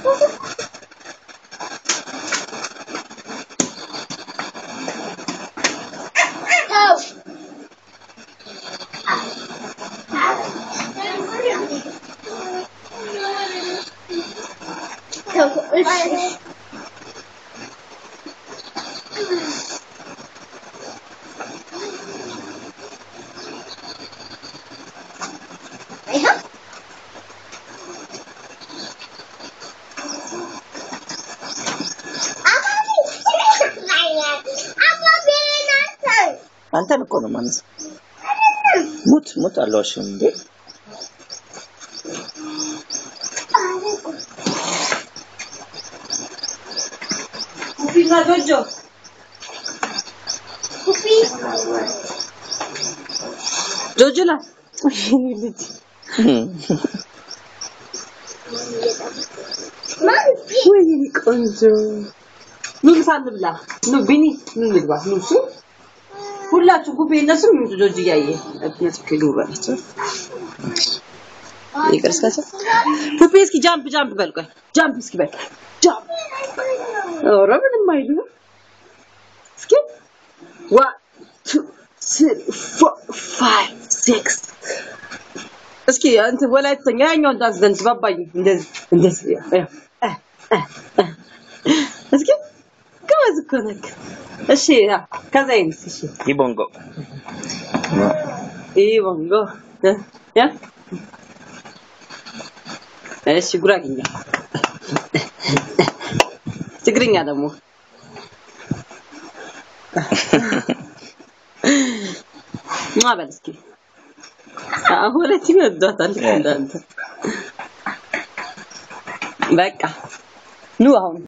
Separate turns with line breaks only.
ተው ተው እሺ ይኸው
አንተን እኮ ነው ማለት ሙት ሙት አልዋሽም እንዴ
ኩፊና ጆጆ ጆጆ ናት። ልጅ ወይኔ ቆንጆ ኑ ምሳ እንብላ። ኑ ቢኒ ኑ እንግባ። ኑ እሺ ሁላችሁ ጉቤ እነሱም ይምጡ። ጆጆ እያየ እነሱ ከግቡ በላቸው። ይቅር እስካቸው ፑፔ እስኪ ጃምፕ ጃምፕ በል ቆይ ጃምፕ እስኪ በል ጃምፕ ኧረ ምንም አይልም እስኪ ዋን ቱ ስሪ ፎር ፋይቭ ሲክስ እስኪ እንትን ወላይተኛ ያኛውን ዳንስ ደንስ ባባዬ እንደዚህ እንደዚህ ያው፣ ያው፣ እ፣ እ፣ እ። እስኪ ጎበዝ እኮ ነህ እሺ ያው ከዛ ይምስ እሺ
ይቦንጎ
ይህ ቦንጎ እ፣ ያ እሺ ጉራግኛ ትግርኛ ደግሞ ማ በል እስኪ አሁን ሁለቱም ይወዷታል ልክ እንዳንተ በቃ ኑ አሁን